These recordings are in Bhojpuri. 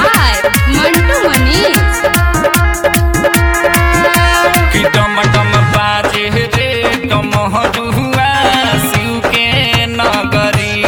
by Mantu Manish. कि डम डम बाजे रे डमहरुआ शिव के नगरी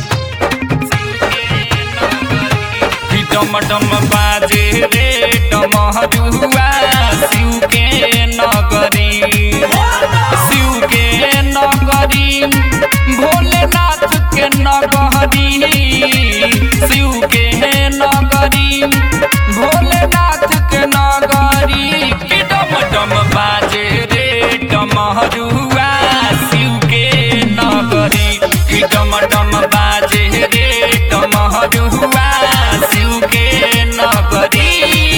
कि डम डम बाजे रे डमहरुआ शिव के नगरी शिव के नगरी भोलेनाथ के नगरी शिव के नगरी भोलेनाथ के नगरी कि डम डम बाजे रे डमहरुआ शिव के नगरी कि डम डम बाजे रे डमहरुआ शिव के नगरी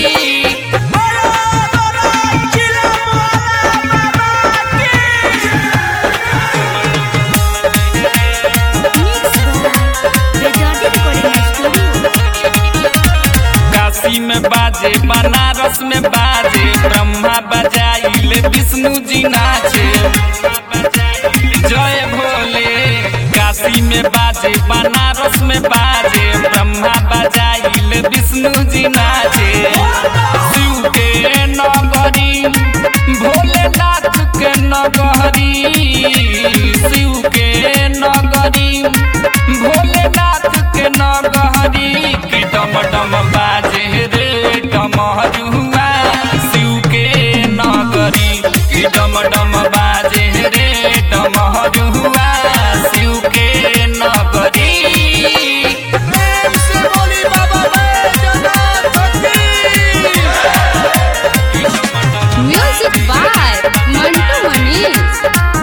काशी में बाजे बनारस में बाजे ब्रह्मा बजाइले विष्णु जी नाचे जय भोले काशी में बाजे बनारस में बाजे ब्रह्मा बजाइले विष्णु जी नाचे शिव के नगरी भोलेनाथ के नगरी शिव के नगरी भोलेनाथ के नगरी कि डम डम बाजे रे डमरुआ शिव के नगरी कि डम डम बाजे रे डमरुआ शिव के नगरी Music by Mantu Manish.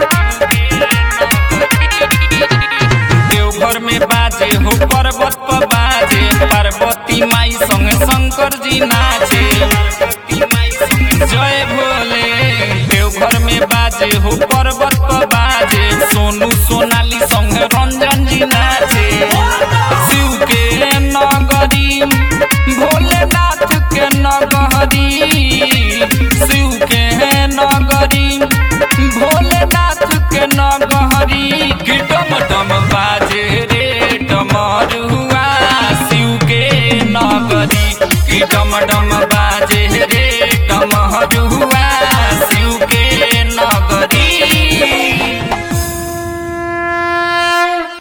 Deoghar में बाजे हो पर्वत पर बाजे पार्वती माई संग शंकर जी नाचे जय भोले देवघर में बाजे हो पर्वत पर बाजे सोनू सोनाली संग